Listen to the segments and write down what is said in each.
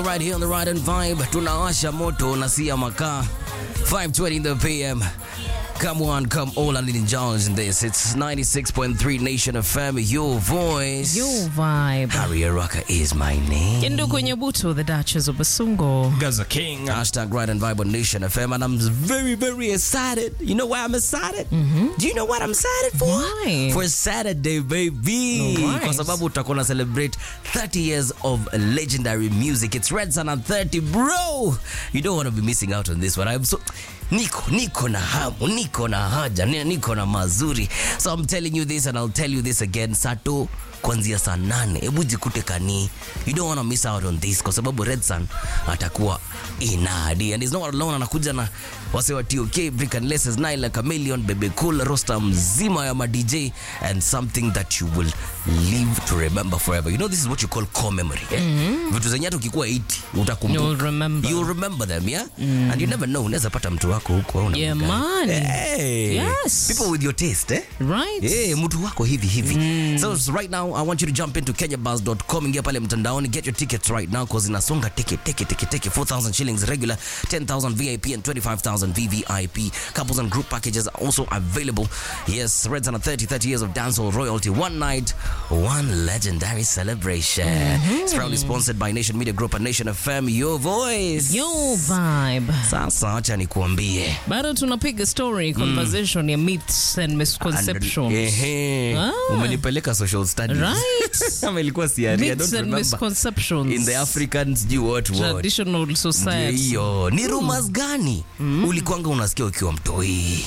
morning right here on the Ride and Vibe. Tunawasha moto na sia makaa. 5:20 in the PM. Come on, come all and indulge in this. It's 96.3 Nation FM, your voice. Your vibe. Harry Araka is my name. Kendo kwenye buto, the Duchess of Basungo. Gaza King. Hashtag Ride and Vibe on Nation FM, and I'm very, very excited. You know why I'm excited? Do you know what I'm excited for? Why? For Saturday, baby. Alright. Kwa sababu tutakuwa na celebrate 30 years of legendary music. It's Red Sun and 30, bro. You don't want to be missing out on this one. I'm so niko niko na hamu, niko na haja, ni- niko na mazuri. So I'm telling you this and I'll tell you this again. Sato kuanzia saa nane hebu jikute kani you don't want to miss out on this kwa sababu red sun atakuwa inadi and he's not alone anakuja na wase wa tok brick and laces nile chameleon bebe cool roster mzima ya ma dj and something that you will live to remember forever you know this is what you call core memory eh? vitu zenye hata ukikuwa 80 utakumbuka You'll remember. You'll remember them yeah and you never know unaweza pata mtu wako huko au Yeah, namna gani. man. hey. Yes. people with your taste eh Right? Yeah, mtu wako hivi hivi. So s- right now I want you to jump into kenyabuzz.com ingia pale mtandaoni get your tickets right now cause inasonga ticket ticket ticket ticket 4000 shillings regular 10000 VIP and 25000 VVIP couples and group packages are also available. Yes, Reds on a 30 30 years of dancehall royalty one night one legendary celebration. It's proudly sponsored by Nation Media Group and Nation FM your voice. Your vibe. Sasa acha nikuambie. Bado tunapiga story conversation ya myths and misconceptions. Ehe. Ah. Umenipeleka social studies. Right? Ama ilikuwa siari, I Myths don't and remember. misconceptions. In the African sijui what what. traditional Ndio society. hiyo. Ni rumors gani ulikwanga unasikia ukiwa mtoi?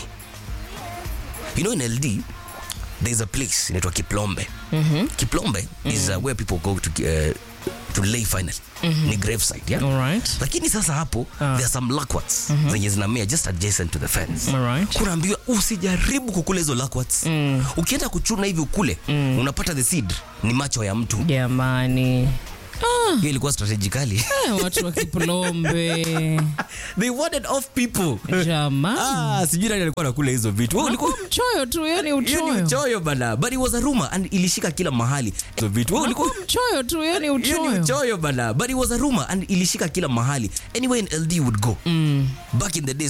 You know in LD there's a place inaitwa Kiplombe. Kiplombe is uh, where people go to uh, to lay final. Ni gravesite, yeah? All right. Lakini sasa hapo there are some lakwats zenye zinamea just adjacent to the fence. All right. kunaambiwa usijaribu kukula hizo lakwats ukienda kuchuna hivi ukule unapata the seed ni macho ya mtu Jamani. Ah, hiyo ilikuwa strategically eh, watu wa Kiplombe. they wanted off people Jamani. ah sijui nani alikuwa anakula hizo vitu wewe ulikuwa Mchoyo tu, yani hiyo ni uchoyo. uchoyo bana but it was a rumor and ilishika kila mahali hizo vitu wewe ulikuwa Mchoyo tu, yani hiyo ni uchoyo. uchoyo bana but it was a rumor and ilishika kila mahali anyway in LD would go back in the days